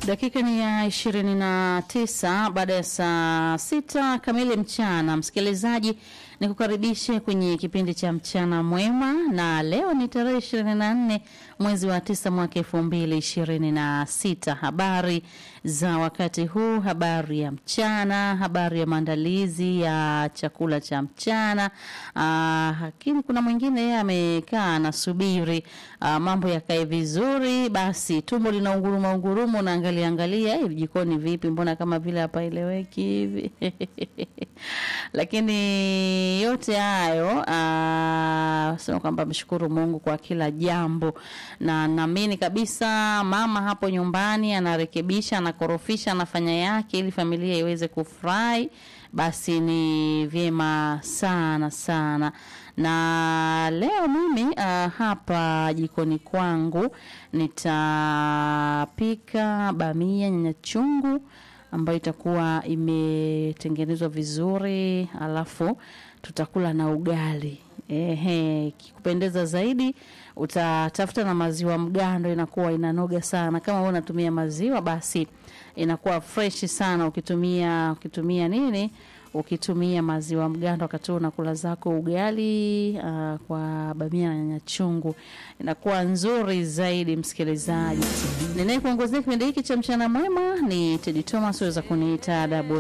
Dakika ni ya ishirini na tisa baada ya saa sita kamili mchana. Msikilizaji, ni kukaribishe kwenye kipindi cha mchana mwema, na leo ni tarehe ishirini na nne mwezi wa tisa mwaka elfu mbili ishirini na sita. Habari za wakati huu, habari ya mchana, habari ya maandalizi ya chakula cha mchana. Aa, lakini kuna mwingine yeye amekaa anasubiri aa, mambo yakae vizuri, basi tumbo lina unguruma unguruma, unaangalia angalia hivi jikoni vipi, mbona kama vile hapaeleweki hivi lakini yote hayo aa, sema kwamba mshukuru Mungu kwa kila jambo, na naamini kabisa mama hapo nyumbani anarekebisha, anakorofisha, anafanya yake ili familia iweze kufurahi, basi ni vyema sana sana. Na leo mimi uh, hapa jikoni kwangu nitapika bamia nyanya chungu ambayo itakuwa imetengenezwa vizuri, alafu tutakula na ugali. Ehe, kikupendeza zaidi utatafuta na maziwa mgando, inakuwa inanoga sana. Kama wewe unatumia maziwa, basi inakuwa fresh sana. Ukitumia ukitumia nini, ukitumia maziwa mgando, wakati unakula zako ugali uh, kwa bamia na nyanya chungu, inakuwa nzuri zaidi. Msikilizaji, ninayekuongozea kipindi hiki cha mchana mwema ni Teddy Thomas, weza kuniita Dabo